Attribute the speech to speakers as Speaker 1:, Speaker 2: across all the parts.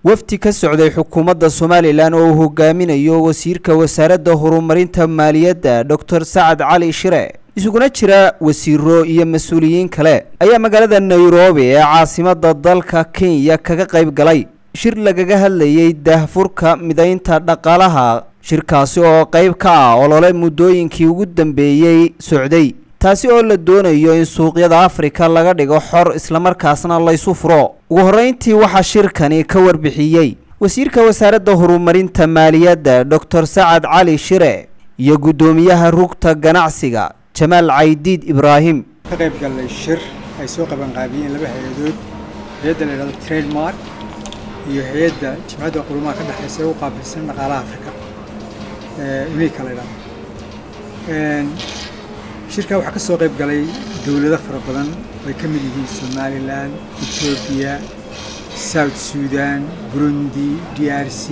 Speaker 1: wafdi ka socday xukuumadda somalilan oo uu hogaaminayo wasiirka wasaaradda horumarinta maaliyadda doctor sacad cali shire isuguna jira wasiiro iyo mas-uuliyiin kale ayaa magaalada nairobi ee caasimadda dalka kenya kaga qayb galay shir lagaga hadlayay daahfurka midaynta dhaqaalaha shirkaasi oo qayb ka ah olole muddooyinkii ugu dambeeyey socday taasi oo la doonayo in suuqyada afrika laga dhigo xor islamarkaasna laysu furo ugu horreyntii waxaa shirkani ka warbixiyey wasiirka wasaaradda horumarinta maaliyadda doctor sacad cali shire iyo guddoomiyaha rugta ganacsiga jamaal caydiid ibraahim
Speaker 2: ka qayb gallay shir ay soo qabanqaabiyeen laba hay-adood hay-adda la yidhahdo trademark iyo hay-adda jimcadda qurumaha ka dhexaysa ee u qaabilsan dhaqaalaha afrika unika la yidhahdo shirkaa waxaa ka soo qayb galay dowlado fara badan oo ay ka mid yihiin somalilan etoobiya south sudan burundi d r c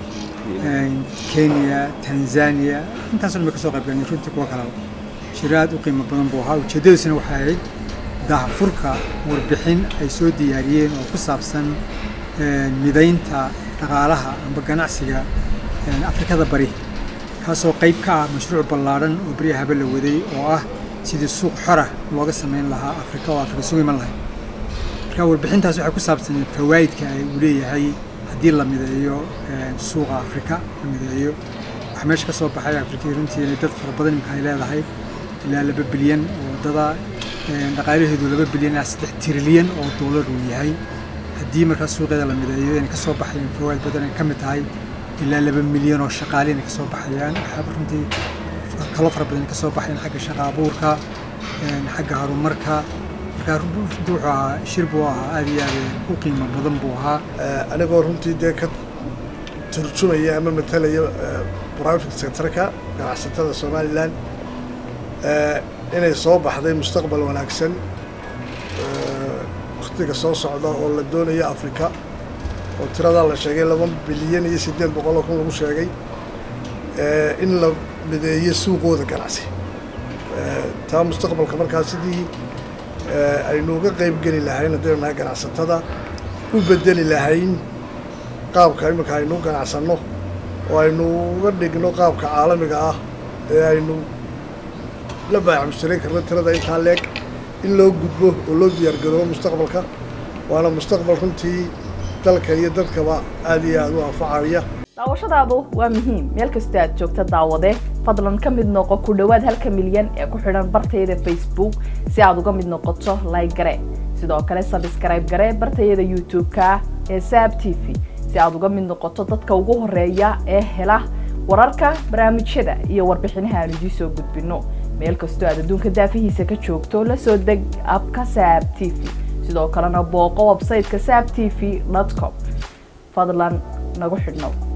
Speaker 2: kenya tanzania intaasoo dhan bay ka soo qayb galeen runtii kuwa kalaba shir aad u qiimo badan buu ahaa ujeeddadiisuna waxay ahayd daahfurka warbixin ay soo diyaariyeen oo ku saabsan midaynta dhaqaalaha amba ganacsiga afrikada bari kaasoo qayb ka ah mashruuc ballaadhan oo beryahaba la waday oo ah sidii suuq xora looga samayn lahaa afrika oo afrika sugu iman lahay marka warbixintaas waxay ku saabsaneen fawaa'idka ay uu leeyahay haddii la mideeyo suuqa afrika la mideeyo waxaa meesha ka soo baxay afrikii runtii inay dad fara badan imika ay leedahay ilaa laba bilyan oo dada dhaqaalaheedu laba bilyan ilaa saddex trilyan oo doolar uu yahay haddii markaa suuqyada la mideeyo inay ka soo baxayeen fawaa'id badan ay ka mid tahay ilaa laba milyan oo shaqaale inay ka soo baxayaan waxaaba runtii kalo fara badan ka soo baxayaan xagga shaqa abuurka xagga horumarka markaa runtii wuxuu ahaa shir buu ahaa aad iyo aad u qiimo badan buu ahaa
Speaker 3: anigoo runtii dee ka turjumaya ama matalaya private sectorka ganacsatada somalilan inay soo baxday mustaqbal wanaagsan waktiga soo socda oo la doonayo afrika oo tiradaa la sheegay laba bilyan iyo siddeed boqol oo kun lagu sheegay in la mideeyo suuqooda ganacsi taa mustaqbalka markaa sidii aynu uga qayb geli lahayn haddaynu nahay ganacsatada u bedeli lahayn qaabka iminka aynu ganacsanno oo aynu uga dhigno qaabka caalamiga ah ee aynu la baacmushtarin karno tirada intaa leeg in loo gudbo oo loo diyaargaroobo mustaqbalka waana mustaqbal runtii dalka iyo dadkaba aad iyo aad u anfacaya
Speaker 4: daawashadaadu waa muhiim meel kastoo aad joogta daawade fadlan ka mid noqo ku dhowaad halka milyan ee ku xidhan bartayada facebook si aad uga mid noqoto like gare sidoo kale sabskrayb gare bartayada youtube-ka ee saab t v si aad uga mid noqoto dadka ugu horeeya ee hela wararka barnaamijyada iyo warbixinaha aan idiin soo gudbino meel kastoo aad adduunka daafihiisa ka joogto la soo deg abka saab t v sidoo kalena booqo websayteka saab t v com fadlan nagu xidhnow